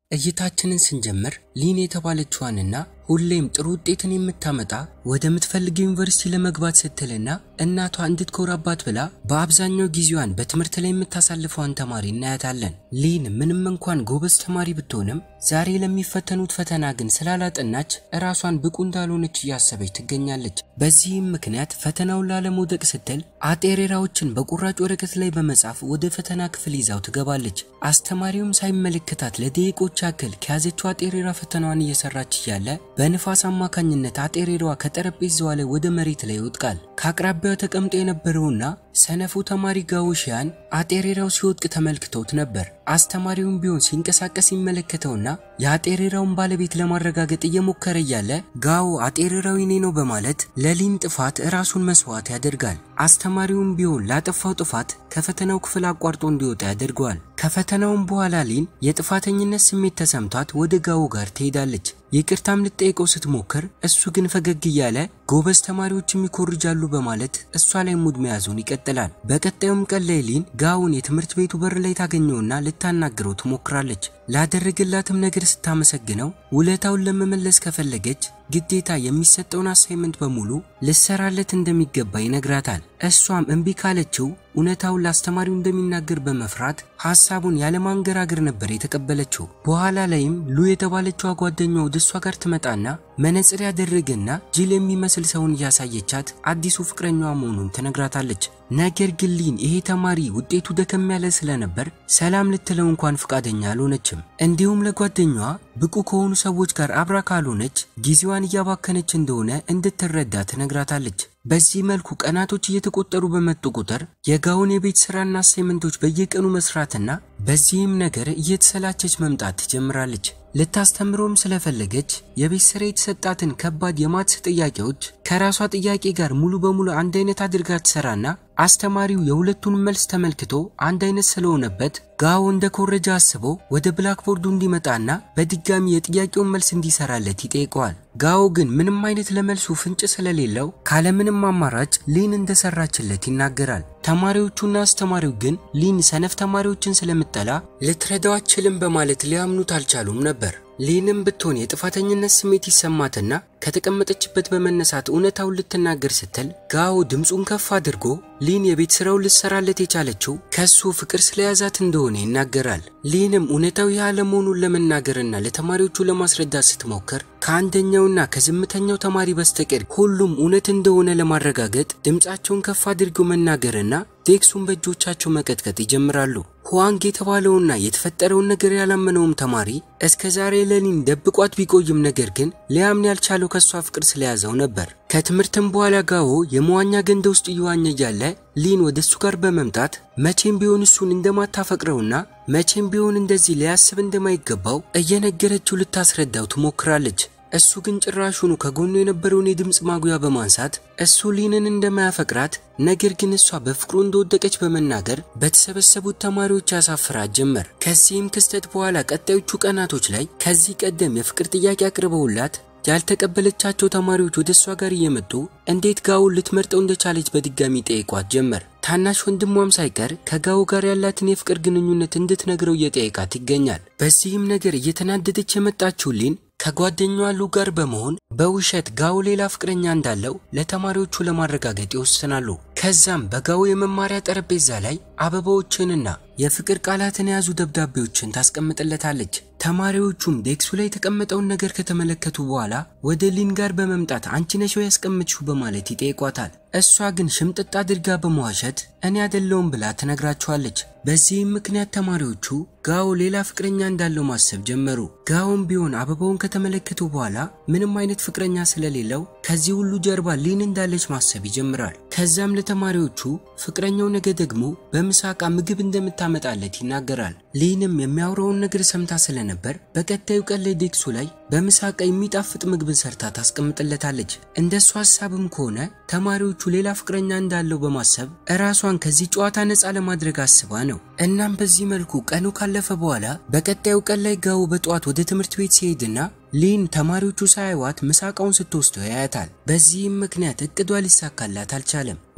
እይታችንን ስንጀምር ሊን የተባለችዋንና ሁሌም ጥሩ ውጤትን የምታመጣ ወደምትፈልገው ዩኒቨርሲቲ ለመግባት ስትልና እናቷ እንድትኮራባት ብላ በአብዛኛው ጊዜዋን በትምህርት ላይ የምታሳልፈዋን ተማሪ እናያታለን። ሊን ምንም እንኳን ጎበዝ ተማሪ ብትሆንም ዛሬ ለሚፈተኑት ፈተና ግን ስላላጠናች እራሷን ብቁ እንዳልሆነች እያሰበች ትገኛለች። በዚህም ምክንያት ፈተናውን ላለመውደቅ ስትል አጤሬራዎችን በቁራጭ ወረቀት ላይ በመጻፍ ወደ ፈተና ክፍል ይዛው ትገባለች። አስተማሪውም ሳይመለከታት ለደቂቆች ያክል ከያዘችው አጤሬራ ፈተናዋን እየሰራች እያለ በንፋስ አማካኝነት አጤሬራዋ ከጠረጴዛዋ ላይ ወደ መሬት ላይ ይወድቃል። ከአቅራቢያው ተቀምጦ የነበረውና ሰነፉ ተማሪ ጋዎሽያን አጤሬራው ሲወድቅ ተመልክተውት ነበር። አስተማሪውም ቢሆን ሲንቀሳቀስ ይመለከተውና የአጤሬራውን ባለቤት ለማረጋገጥ እየሞከረ እያለ ጋዎ አጤሬራው የኔ ነው በማለት ለሊን ጥፋት ራሱን መስዋዕት ያደርጋል። አስተማሪውም ቢሆን ላጠፋው ጥፋት ከፈተናው ክፍል አቋርጦ እንዲወጣ ያደርገዋል። ከፈተናውም በኋላ ሊን የጥፋተኝነት ስሜት ተሰምቷት ወደ ጋዎ ጋር ትሄዳለች። ይቅርታም ልጠይቀው ስትሞክር እሱ ግን ፈገግ እያለ ጎበዝ ተማሪዎችም ይኮርጃሉ በማለት እሷ ላይ ሙድ መያዙን ይቀጥላል። በቀጣዩም ቀን ላይ ሊን ጋውን የትምህርት ቤቱ በር ላይ ታገኘውና ልታናግረው ትሞክራለች። ላደረገላትም ነገር ስታመሰግነው ውለታውን ለመመለስ ከፈለገች ግዴታ የሚሰጠውን አሳይመንት በሙሉ ልሰራለት እንደሚገባ ይነግራታል። እሷም እምቢ ካለችው እውነታውን ለአስተማሪው እንደሚናገር በመፍራት ሀሳቡን ያለማንገራገር ነበር የተቀበለችው። በኋላ ላይም ሉ የተባለችው ጓደኛዋ ወደ እሷ ጋር ትመጣና መነጽር ያደረገና ጅል የሚመስል ሰውን እያሳየቻት አዲሱ ፍቅረኛዋ መሆኑን ትነግራታለች። ነገር ግን ሊን ይሄ ተማሪ ውጤቱ ደከም ያለ ስለነበር ሰላም ልትለው እንኳን ፈቃደኛ አልሆነችም። እንዲሁም ለጓደኛዋ ብቁ ከሆኑ ሰዎች ጋር አብራ ካልሆነች ጊዜዋን እያባከነች እንደሆነ እንድትረዳ ትነግራታለች። በዚህ መልኩ ቀናቶች እየተቆጠሩ በመጡ ቁጥር የጋውን የቤት ስራና አሳይመንቶች በየቀኑ መስራትና በዚህም ነገር እየተሰላቸች መምጣት ትጀምራለች። ልታስተምረውም ስለፈለገች የቤት ስራ የተሰጣትን ከባድ የማትስ ጥያቄዎች ከራሷ ጥያቄ ጋር ሙሉ በሙሉ አንድ አይነት አድርጋ ትሰራና አስተማሪው የሁለቱን መልስ ተመልክቶ አንድ አይነት ስለሆነበት ጋው እንደ ኮረጃ አስቦ ወደ ብላክቦርዱ እንዲመጣና በድጋሚ የጥያቄውን መልስ እንዲሰራለት ይጠይቀዋል። ጋው ግን ምንም አይነት ለመልሱ ፍንጭ ስለሌለው ካለምንም አማራጭ ሊን እንደሰራችለት ይናገራል። ተማሪዎቹና አስተማሪው ግን ሊን ሰነፍ ተማሪዎችን ስለምጠላ ልትረዳው አትችልም በማለት ሊያምኑት አልቻሉም ነበር። ሊንም ብትሆን የጥፋተኝነት ስሜት ይሰማትና ከተቀመጠችበት በመነሳት እውነታውን ልትናገር ስትል ጋዎ ድምፁን ከፍ አድርጎ ሊን የቤት ስራውን ልትሰራለት የቻለችው ከሱ ፍቅር ስለያዛት እንደሆነ ይናገራል። ሊንም እውነታው ይህ አለመሆኑን ለመናገርና ለተማሪዎቹ ለማስረዳት ስትሞክር ከአንደኛውና ከዝምተኛው ተማሪ በስተቀር ሁሉም እውነት እንደሆነ ለማረጋገጥ ድምፃቸውን ከፍ አድርገው መናገርና ዴክሱን በእጆቻቸው መቀጥቀጥ ይጀምራሉ። ሁዋንግ የተባለውና የተፈጠረውን ነገር ያላመነውም ተማሪ እስከ ዛሬ ለሊን ደብቋት ቢቆይም ነገር ግን ሊያምን ያልቻለው ከሷ ፍቅር ስለያዘው ነበር። ከትምህርትም በኋላ ጋዎ የመዋኛ ገንዳ ውስጥ እየዋኘ እያለ ሊን ወደ እሱ ጋር በመምጣት መቼም ቢሆን እሱን እንደማታፈቅረውና መቼም ቢሆን እንደዚህ ሊያስብ እንደማይገባው እየነገረችው ልታስረዳው ትሞክራለች። እሱ ግን ጭራሹኑ ከጎኑ የነበረውን የድምፅ ማጉያ በማንሳት እሱ ሊንን እንደማያፈቅራት ነገር ግን እሷ በፍቅሩ እንደወደቀች በመናገር በተሰበሰቡት ተማሪዎች ያሳፍራት ጀመር። ከዚህም ክስተት በኋላ ቀጣዮቹ ቀናቶች ላይ ከዚህ ቀደም የፍቅር ጥያቄ አቅርበውላት ያልተቀበለቻቸው ተማሪዎች ወደ እሷ ጋር እየመጡ እንዴት ጋውን ልትመርጠው እንደቻለች በድጋሚ ጠይቋት ጀመር። ታናሽ ወንድሟም ሳይቀር ከጋው ጋር ያላትን የፍቅር ግንኙነት እንድትነግረው እየጠየቃት ይገኛል። በዚህም ነገር እየተናደደች የመጣችው ሊን ከጓደኛዋ ሉ ጋር በመሆን በውሸት ጋው ሌላ ፍቅረኛ እንዳለው ለተማሪዎቹ ለማረጋገጥ ይወስናሉ። ከዛም በጋው የመማሪያ ጠረጴዛ ላይ አበባዎችንና የፍቅር ቃላትን የያዙ ደብዳቤዎችን ታስቀምጥለታለች። ተማሪዎቹም ዴክሱ ላይ የተቀመጠውን ነገር ከተመለከቱ በኋላ ወደ ሊን ጋር በመምጣት አንቺ ነሽ ያስቀምጥሽው በማለት ይጠይቋታል። እሷ ግን ሽምጥጥ አድርጋ በመዋሸት እኔ አይደለሁም ብላ ትነግራቸዋለች። በዚህም ምክንያት ተማሪዎቹ ጋው ሌላ ፍቅረኛ እንዳለው ማሰብ ጀመሩ። ጋውም ቢሆን አበባውን ከተመለከቱ በኋላ ምንም አይነት ፍቅረኛ ስለሌለው ከዚህ ሁሉ ጀርባ ሊን እንዳለች ማሰብ ይጀምራል። ከዛም ለተማሪዎቹ ፍቅረኛው ነገ ደግሞ በምሳቃ ምግብ እንደምታመጣለት ይናገራል። ሊንም የሚያወራውን ነገር ሰምታ ስለነበር በቀጣዩ ቀን ላይ ዴክሱ ላይ በምሳቃ የሚጣፍጥ ምግብን ሰርታ ታስቀምጥለታለች። እንደሱ ሀሳብም ከሆነ ተማሪዎቹ ሌላ ፍቅረኛ እንዳለው በማሰብ እራሷን ከዚህ ጨዋታ ነፃ ለማድረግ አስባ ነው። እናም በዚህ መልኩ ቀኑ ካለፈ በኋላ በቀጣዩ ቀን ላይ ጋው በጠዋት ወደ ትምህርት ቤት ሲሄድና ሊን ተማሪዎቹ ሳይዋት ምሳቃውን ስትወስደው ያያታል። በዚህም ምክንያት እቅዷ ሊሳካላት አልቻለም።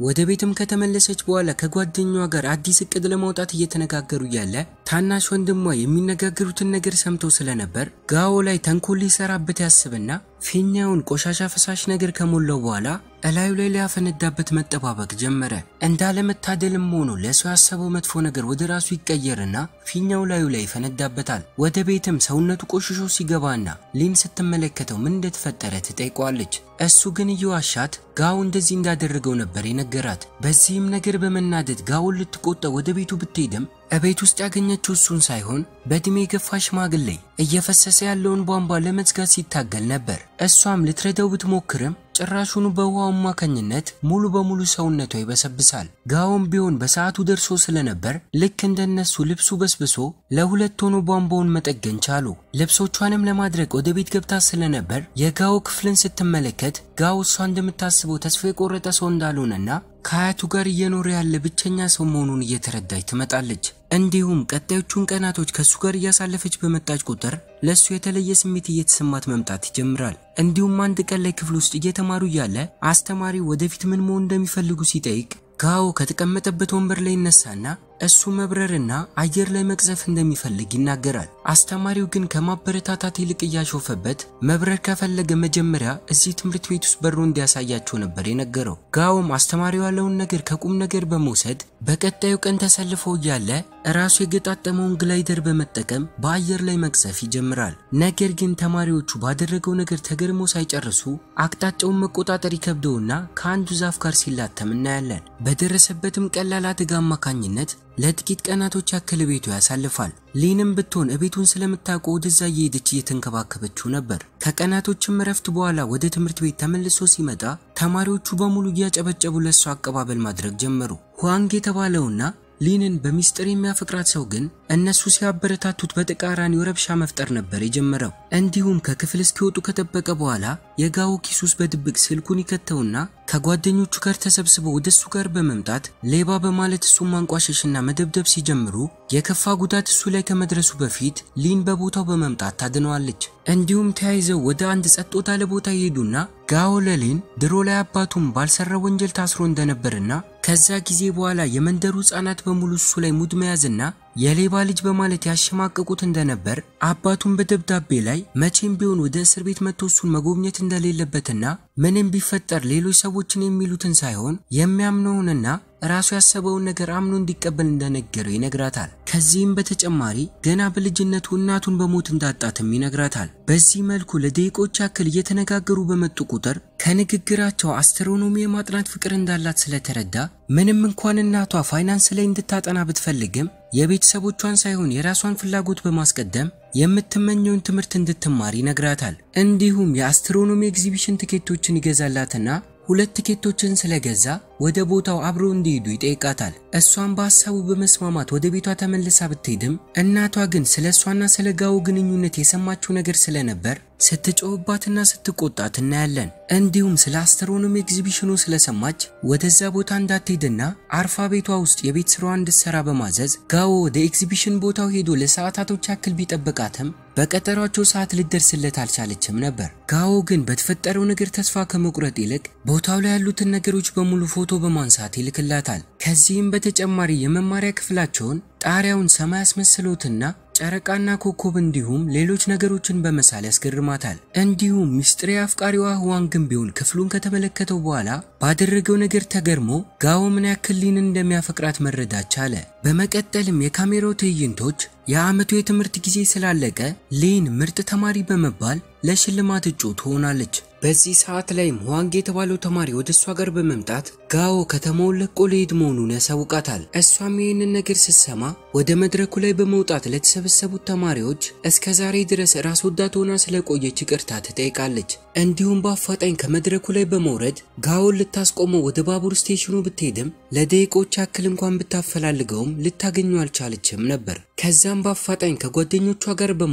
ወደ ቤትም ከተመለሰች በኋላ ከጓደኛዋ ጋር አዲስ እቅድ ለማውጣት እየተነጋገሩ እያለ ታናሽ ወንድሟ የሚነጋገሩትን ነገር ሰምቶ ስለነበር ጋዎ ላይ ተንኮል ሊሰራበት ያስብና ፊኛውን ቆሻሻ ፈሳሽ ነገር ከሞላው በኋላ እላዩ ላይ ሊያፈነዳበት መጠባበቅ ጀመረ። እንዳለመታደልም ሆኖ ለሰው ያሰበው መጥፎ ነገር ወደ ራሱ ይቀየርና ፊኛው ላዩ ላይ ይፈነዳበታል። ወደ ቤትም ሰውነቱ ቆሽሾ ሲገባና ሊን ስትመለከተው ምን እንደተፈጠረ ትጠይቀዋለች። እሱ ግን እየዋሻት ጋው እንደዚህ እንዳደረገው ነበር የነገራት። በዚህም ነገር በመናደድ ጋውን ልትቆጣ ወደ ቤቱ ብትሄድም እቤት ውስጥ ያገኘችው እሱን ሳይሆን በእድሜ የገፋ ሽማግሌ እየፈሰሰ ያለውን ቧንቧ ለመዝጋት ሲታገል ነበር። እሷም ልትረዳው ብትሞክርም ጭራሹኑ በውሃው አማካኝነት ሙሉ በሙሉ ሰውነቷ ይበሰብሳል። ጋውም ቢሆን በሰዓቱ ደርሶ ስለነበር ልክ እንደነሱ ልብሱ በስብሶ ለሁለት ሆኖ ቧንቧውን መጠገን ቻሉ። ልብሶቿንም ለማድረግ ወደ ቤት ገብታ ስለነበር የጋው ክፍልን ስትመለከት ጋው እሷ እንደምታስበው ተስፋ የቆረጠ ሰው እንዳልሆነና ከአያቱ ጋር እየኖረ ያለ ብቸኛ ሰው መሆኑን እየተረዳች ትመጣለች። እንዲሁም ቀጣዮቹን ቀናቶች ከእሱ ጋር እያሳለፈች በመጣች ቁጥር ለእሱ የተለየ ስሜት እየተሰማት መምጣት ይጀምራል። እንዲሁም አንድ ቀን ላይ ክፍል ውስጥ እየተማሩ እያለ አስተማሪው ወደፊት ምን መሆን እንደሚፈልጉ ሲጠይቅ ጋዎ ከተቀመጠበት ወንበር ላይ ይነሳና እሱ መብረርና አየር ላይ መቅዘፍ እንደሚፈልግ ይናገራል። አስተማሪው ግን ከማበረታታት ይልቅ እያሾፈበት መብረር ከፈለገ መጀመሪያ እዚህ ትምህርት ቤት ውስጥ በሮ እንዲያሳያቸው ነበር የነገረው። ጋዎም አስተማሪው ያለውን ነገር ከቁም ነገር በመውሰድ በቀጣዩ ቀን ተሰልፈው እያለ ራሱ የገጣጠመውን ግላይደር በመጠቀም በአየር ላይ መቅዘፍ ይጀምራል። ነገር ግን ተማሪዎቹ ባደረገው ነገር ተገርሞ ሳይጨርሱ አቅጣጫውን መቆጣጠር ይከብደውና ከአንዱ ዛፍ ጋር ሲላተም እናያለን። በደረሰበትም ቀላል አደጋ አማካኝነት ለጥቂት ቀናቶች ያክል ቤቱ ያሳልፋል። ሊንም ብትሆን እቤቱን ስለምታውቀው ወደዛ እየሄደች እየተንከባከበችው ነበር። ከቀናቶችም እረፍት በኋላ ወደ ትምህርት ቤት ተመልሶ ሲመጣ ተማሪዎቹ በሙሉ እያጨበጨቡ ለእሱ አቀባበል ማድረግ ጀመሩ። ሁዋንግ የተባለውና ሊንን በሚስጥር የሚያፈቅራት ሰው ግን እነሱ ሲያበረታቱት በተቃራኒው ረብሻ መፍጠር ነበር የጀመረው። እንዲሁም ከክፍል እስኪወጡ ከጠበቀ በኋላ የጋዎ ኪስ ውስጥ በድብቅ ስልኩን ይከተውና ከጓደኞቹ ጋር ተሰብስበው ወደ እሱ ጋር በመምጣት ሌባ በማለት እሱን ማንቋሸሽና መደብደብ ሲጀምሩ የከፋ ጉዳት እሱ ላይ ከመድረሱ በፊት ሊን በቦታው በመምጣት ታድነዋለች። እንዲሁም ተያይዘው ወደ አንድ ጸጥ ወዳለ ቦታ ይሄዱና ጋዎ ለሊን ድሮ ላይ አባቱም ባልሰራ ወንጀል ታስሮ እንደነበርና ከዛ ጊዜ በኋላ የመንደሩ ሕፃናት በሙሉ እሱ ላይ ሙድ መያዝና የሌባ ልጅ በማለት ያሸማቀቁት እንደነበር አባቱን በደብዳቤ ላይ መቼም ቢሆን ወደ እስር ቤት መጥቶ እሱን መጎብኘት እንደሌለበትና ምንም ቢፈጠር ሌሎች ሰዎችን የሚሉትን ሳይሆን የሚያምነውንና ራሱ ያሰበውን ነገር አምኖ እንዲቀበል እንደነገረው ይነግራታል። ከዚህም በተጨማሪ ገና በልጅነቱ እናቱን በሞት እንዳጣትም ይነግራታል። በዚህ መልኩ ለደቂቆች ያክል እየተነጋገሩ በመጡ ቁጥር ከንግግራቸው አስትሮኖሚ የማጥናት ፍቅር እንዳላት ስለተረዳ ምንም እንኳን እናቷ ፋይናንስ ላይ እንድታጠና ብትፈልግም የቤተሰቦቿን ሳይሆን የራሷን ፍላጎት በማስቀደም የምትመኘውን ትምህርት እንድትማር ይነግራታል። እንዲሁም የአስትሮኖሚ ኤግዚቢሽን ትኬቶችን ይገዛላትና ሁለት ትኬቶችን ስለገዛ ወደ ቦታው አብሮ እንዲሄዱ ይጠይቃታል። እሷን በሀሳቡ በመስማማት ወደ ቤቷ ተመልሳ ብትሄድም እናቷ ግን ስለ እሷና ስለ ጋው ግንኙነት የሰማችው ነገር ስለነበር ስትጮህባትና ስትቆጣት እናያለን። እንዲሁም ስለ አስትሮኖሚ ኤግዚቢሽኑ ስለሰማች ወደዛ ቦታ እንዳትሄድና አርፋ ቤቷ ውስጥ የቤት ስራዋ እንድትሰራ በማዘዝ ጋዎ ወደ ኤግዚቢሽን ቦታው ሄዶ ለሰዓታቶች ያክል ቢጠብቃትም በቀጠሯቸው ሰዓት ልደርስለት አልቻለችም ነበር። ጋዎ ግን በተፈጠረው ነገር ተስፋ ከመቁረጥ ይልቅ ቦታው ላይ ያሉትን ነገሮች በሙሉ ፎቶ በማንሳት ይልክላታል። ከዚህም በተጨማሪ የመማሪያ ክፍላቸውን ጣሪያውን ሰማይ አስመስሎትና ጨረቃና ኮከብ እንዲሁም ሌሎች ነገሮችን በመሳል ያስገርማታል። እንዲሁም ሚስጥሬ አፍቃሪዋ ህዋንግም ቢሆን ክፍሉን ከተመለከተው በኋላ ባደረገው ነገር ተገርሞ ጋዎ ምን ያክል ሊንን እንደሚያፈቅራት መረዳት ቻለ። በመቀጠልም የካሜራው ትዕይንቶች የዓመቱ የትምህርት ጊዜ ስላለቀ ሊን ምርጥ ተማሪ በመባል ለሽልማት እጩ ትሆናለች። በዚህ ሰዓት ላይም ሁዋንግ የተባለው ተማሪ ወደ እሷ ጋር በመምጣት ጋዎ ከተማውን ለቆ ሊሄድ መሆኑን ያሳውቃታል። እሷም ይህንን ነገር ስትሰማ ወደ መድረኩ ላይ በመውጣት ለተሰበሰቡት ተማሪዎች እስከ ዛሬ ድረስ ራስ ወዳድ ሆና ስለቆየች ይቅርታ ትጠይቃለች። እንዲሁም በአፋጣኝ ከመድረኩ ላይ በመውረድ ጋዎን ልታስቆመው ወደ ባቡር ስቴሽኑ ብትሄድም ለደቂቆች ያክል እንኳን ብታፈላልገውም ልታገኙ አልቻለችም ነበር። ከዛም በአፋጣኝ ከጓደኞቿ ጋር በመሆን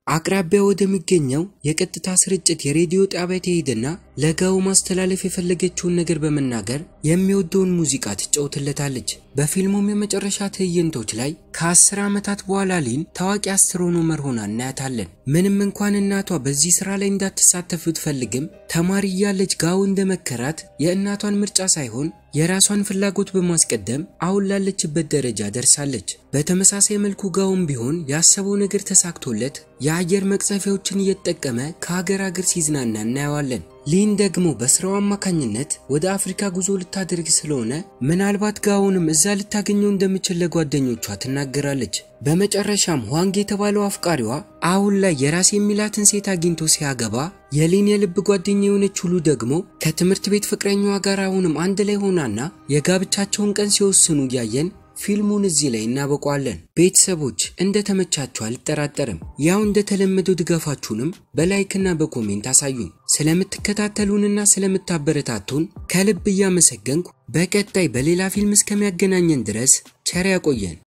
አቅራቢያ ወደሚገኘው የቀጥታ ስርጭት የሬዲዮ ጣቢያ ትሄድና ለጋው ማስተላለፍ የፈለገችውን ነገር በመናገር የሚወደውን ሙዚቃ ትጫወትለታለች። በፊልሙም የመጨረሻ ትዕይንቶች ላይ ከአስር ዓመታት በኋላ ሊን ታዋቂ አስትሮኖመር ሆና እናያታለን። ምንም እንኳን እናቷ በዚህ ስራ ላይ እንዳትሳተፍ ብትፈልግም ተማሪ እያለች ጋው እንደመከራት የእናቷን ምርጫ ሳይሆን የራሷን ፍላጎት በማስቀደም አሁን ላለችበት ደረጃ ደርሳለች። በተመሳሳይ መልኩ ጋውም ቢሆን ያሰበው ነገር ተሳክቶለት የአየር መቅዘፊያዎችን እየተጠቀመ ከሀገር ሀገር ሲዝናና እናየዋለን። ሊን ደግሞ በስራው አማካኝነት ወደ አፍሪካ ጉዞ ልታደርግ ስለሆነ ምናልባት ጋውንም እዛ ልታገኘው እንደምችል ለጓደኞቿ ትናገራለች። በመጨረሻም ዋንግ የተባለው አፍቃሪዋ አሁን ላይ የራስ የሚላትን ሴት አግኝቶ ሲያገባ የሊን የልብ ጓደኛ የሆነች ሁሉ ደግሞ ከትምህርት ቤት ፍቅረኛዋ ጋር አሁንም አንድ ላይ ሆናና የጋብቻቸውን ቀን ሲወስኑ እያየን ፊልሙን እዚህ ላይ እናበቋለን። ቤተሰቦች እንደተመቻችሁ አልጠራጠርም። ያው እንደተለመደው ድጋፋችሁንም በላይክና በኮሜንት አሳዩን። ስለምትከታተሉንና ስለምታበረታቱን ከልብ እያመሰገንኩ በቀጣይ በሌላ ፊልም እስከሚያገናኘን ድረስ ቸር ያቆየን።